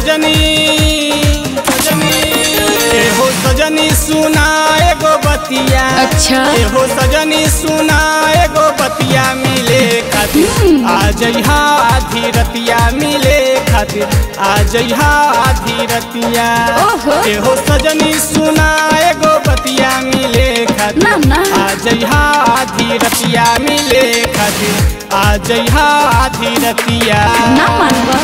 सजनी सजनी ए हो सजनी सुना एगो बतिया अच्छा। ए हो सजनी सुना एगो बतिया मिले खातिर आ जइहा आधी रतिया मिले खातिर आ जइहा आधी रतिया ओहो। ए हो सजनी सुना एगो बतिया मिले खातिर ना ना आ जइहा आधी रतिया मिले खातिर आ जइहा आधी रतिया ना मानबा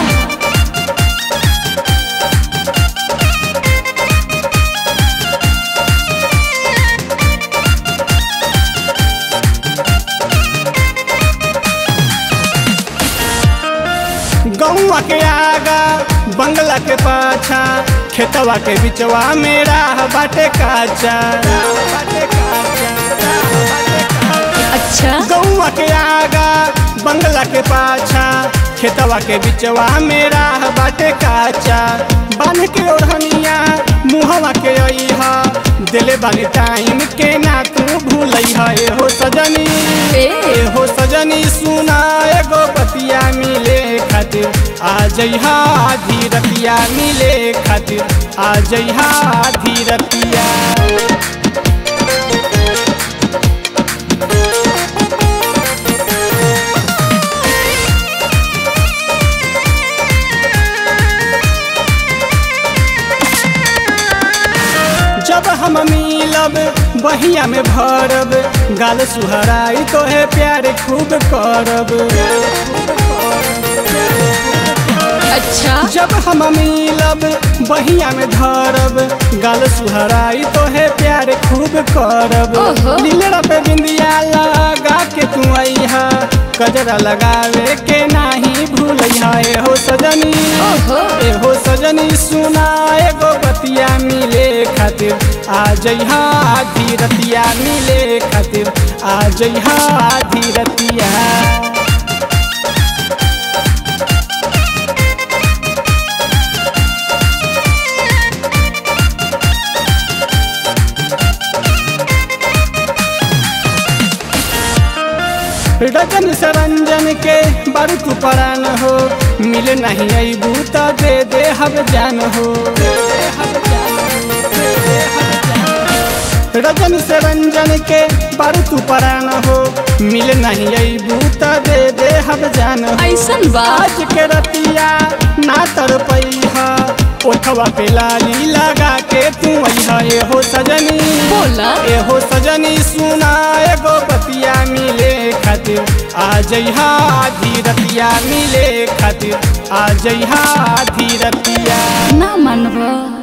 गौवा के आगा बंगला के पाछा खेतवा के बिचवा मेरा बाटे काचा बाटे काचा, बाटे काचा। अच्छा गौवा के आगा बंगला के पाछा खेतवा के बिचवा मेरा बाटे काचा बांध के ओढ़निया मुहवा के अइहा दिले बानी टाइम के ना तू भूलइहा ए हो सजनी ए। ए हो सजनी सुना एगो बतिया मिले खातिर आ जइहा आधी रतिया मिले खातिर आ जइहा आधी रतिया जब हम मिलब बहिया में भरब गाल सुहराई तो है प्यार खूब करब अच्छा जब हम मिलब बहिया में धरब गाल सुहराई तो है प्यार खूब करब ओहो। लीलड़ा पे बिंदिया लगा के तू अइहा कजरा लगावे के नाही भूलइहा ए हो सजनी ओहो। ए हो सजनी सुना एगो बतिया मिले खातिर आ जइहा आधी रतिया मिले खातिर आ जइहा आधी रतिया रजन सरंजन के बारू तू परान हो मिले नहीं अबू तो दे दे हम जान हो रजन सरंजन के बारू तू परान हो मिले नहीं अबू तो दे दे हम जान हो ऐसन बा आज के रतिया ना तर पैहा ओठवा पे लाली लगा के तू अइहा ए हो सजनी बोला ए हो सजनी सुना एगो बतिया मिले खातिर आ जइहा आधी रतिया मिले खातिर आ जइहा आधी रतिया ना मानबा